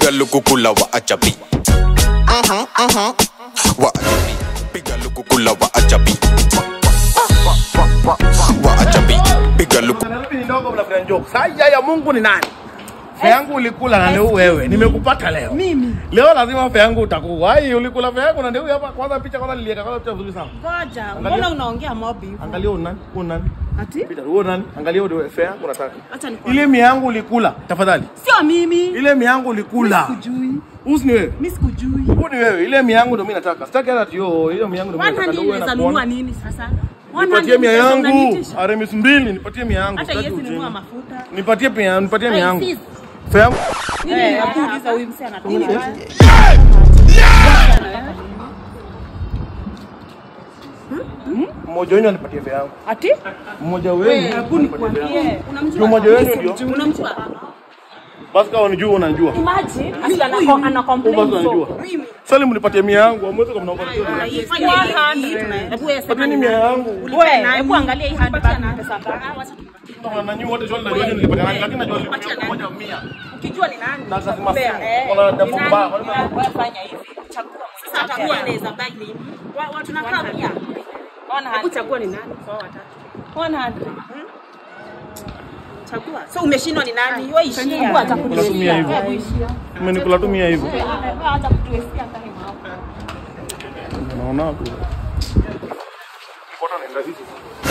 piga lukukula wa ajabi Mhm, mhm. wa ajabi piga lukukula wa ajabi wa ajabi piga luku Nairobi ni ndogo mna friend joke. Sasa ya Mungu ni nani? Fea yangu ulikula na ndio wewe. Nimekupata leo. Mimi. Leo lazima fea yangu utakuwa. Ai ulikula fea yangu na ndio hapa kwanza picha kwanza niliweka kwanza picha nzuri sana. Ngoja, Angalia. mbona unaongea mob hivyo? Angalia huyu nani? Huyu nani? Ati? Peter, huyu nani? Angalia huyu fea yangu nataka. Acha nikwambie. Ile mia yangu ulikula tafadhali. Sio mimi. Ile mia yangu ulikula. Sikujui. Huyu ni wewe. Mimi sikujui. Huyu ni wewe. Ile mia yangu ndio mimi nataka. Sitaki hata tio. Ile mia yangu ndio mimi nataka. 100 Ndio wewe inaweza nakuona. nunua nini sasa? Nipatie mia 100 yangu. unaniitisha? Aramis mbili nipatie mia yangu. Hata Sitaki yesi ujinga. nunua mafuta. Nipatie pia nipatie mia Ai, yangu. sis. Fea yangu. Eh, nakuuliza huyu msee anatoka wapi? Mmoja wenu anipatie fea yangu. Ati? Mmoja wenu. Hebu nikwambie. Juu mmoja wenu ndio. Unamjua? Basi kama unijua unajua. Imagine, asi ana ana Huyu complain basi so. unajua. Sasa nipatie mia yangu. Amwezi kama mnaomba. Fanya 100. Hebu wewe Pateni mia yangu. Wewe, hebu angalia hii handbag ni pesa ngapi? Kama nanyi wote swali najua nilipatia nani lakini najua nilipatia mmoja mia. Ukijua ni nani? Na lazima Kupea, simu. eh, Kuna ni jambo nani? mbaya. Wewe fanya hivi. Chagua. Sasa hata mia inaweza buy nini? Wa- Watu nakaa mia. Hebu chagua ni nani kwa hao watatu. 100. Chagua. So umeshindwa ni nani? Wewe ishia. Chagua Kula tu mia atakuishia. hivyo. Umenikula tu mia hivyo. Hata kutuestia time hapo. Naona tu. Mbona naenda hivi?